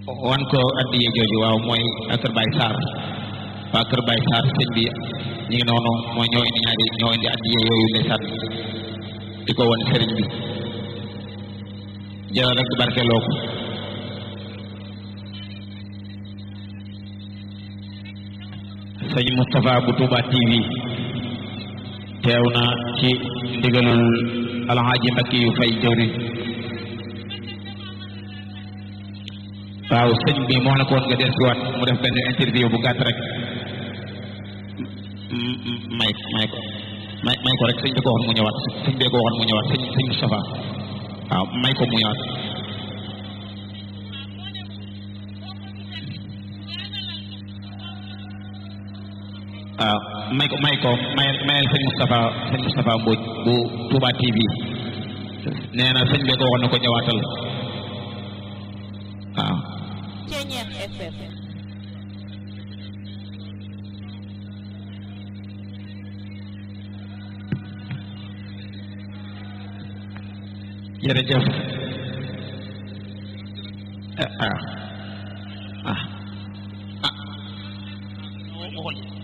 wan ko addiye jooju waaw mooy kër Baye Sarr waa kër Baye Sarr sëñ bi ñu ngi noonu mooy ñoo indi ñaari ñoo indi addiye yooyu ndeysaan di ko wan sëriñ bi jëlal rek barkeloo ko sëñ Moustapha bu Touba TV teew na ci ndigalul alxaaji Mbakki yu fay jëwriñ waaw sëñ bi moo la ko woon nga des waat mu def benn interview bu gàtt rek may may ko may may ko rek sëñ bi ko waxoon mu ñëwaat sëñ bee ko waxoon mu ñëwaat sëñ sëñ Moustapha waaw may ko mu ñëwaat waaw may ko may ko may mayal sëñ Moustapha sëñ Moustapha Mbodj bu Touba TV nee na sëñ bee ko waxoon na ko ñëwaatal waaw Ceñeex FM jërëjëf ah ah ah